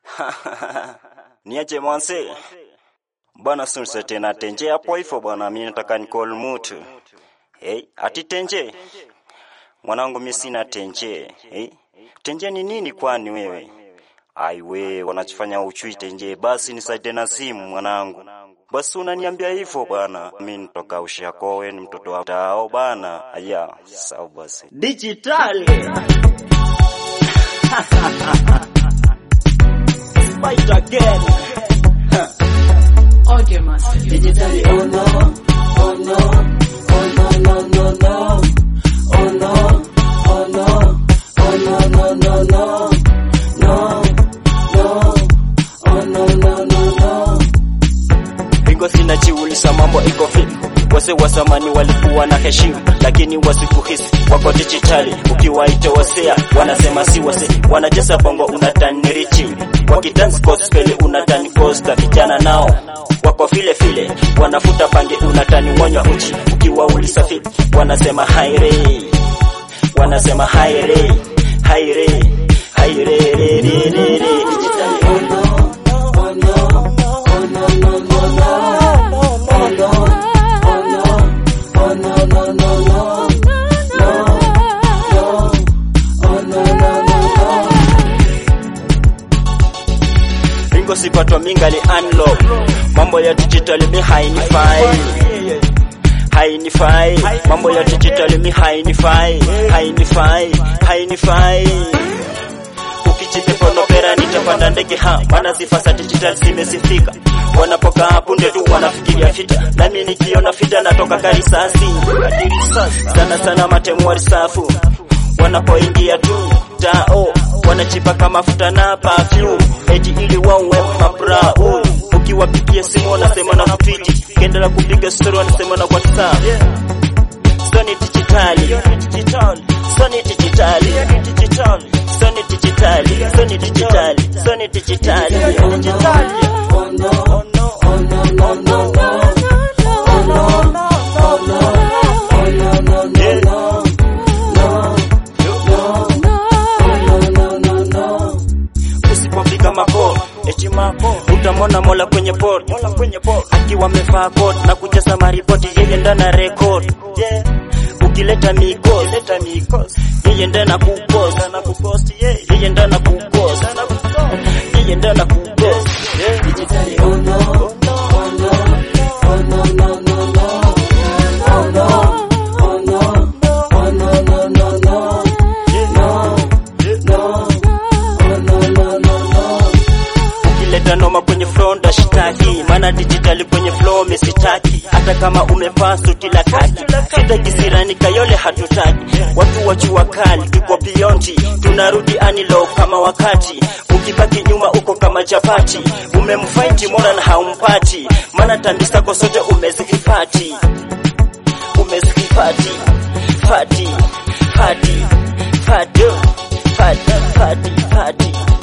niache mwanse bwana sunse tena tenje hapo hivyo bwana mimi nataka nicall mtu hey, ati tenje mwanangu mimi sina tenje hey, tenje ni nini kwani wewe ai we wanachofanya uchui tenje basi nisaidie na simu mwanangu basi unaniambia hivyo bwana mimi nitoka ushakowe ni mtoto wa tao bana aya sawa basi Digital. Fight again. Audio Master. Digitally, oh no, oh no, oh no, no, no, no, oh no, oh no, oh no, no, no, no, no, no, oh no, no, no, no. Iko sina chiulisa mambo iko fit wase wa zamani walikuwa na heshima lakini wasikuhisi wako dijitali ukiwaita wasea wanasema si wase wanacheza bongo unatani chini wakidansi gospel unatani costa vijana nao wako vile vile wanafuta bange unatani mwanywa uchi ukiwauliza vipi wanasema haire wanasema haire haire haire re, re, re, re. Digitally, oh no, oh no, oh no, no, no, no, oh no, oh no, oh no, no, no, no, no, no, oh no, no, no, no. Ringo sipatwa mingali unlock mambo ya digital mi hainifai hainifai mambo ya digital mi hainifai hainifai hainifai ukichipeponopera nitapanda ndege ha maana sifa za digital zimesifika wanapokaa punde tu wanafikiria fita nami nikiona fita natoka karisasi sana sana matemu wa risafu wanapoingia tu tao wanachipaka mafuta na perfume eti ili wawe mabrau ukiwapigia simu wanasema na kupiti kiendelea kupiga story wanasema na whatsapp Sony digitali Sony digitali Sony digitali Sony digitali Sony digitali Oh no, oh no, oh no, oh no, no, no, no. Oh no, oh no, oh no, no, no, no. No, no, oh no, no, no, no. usipofika mapo eti mapo utamwona mola kwenye port mola kwenye port akiwa amevaa coat na kujaza maripoti yeye ndana record yeah. ukileta mikos leta mikos yeye ndana kupost na kupost yeah. yeye ndana kupost na kupost yeye ndana kupost yeah. Digitally, oh no, oh no, oh no, no, no, no. Oh no, oh no, oh no, no, no, no. No, no, oh no, no, no, no. ukileta noma kwenye flow ndashitaki maana dijitali kwenye flow misitaki hata kama umevaa suti la kaki shida kisirani kayole hatutaki watu wa jua kali tuko beyond tunarudi anilo kama wakati ukibaki nyuma uko kama chapati umemfaiti mona na haumpati maana tambi zako zote umezihifati umezihifati fati fati fati fati fati fati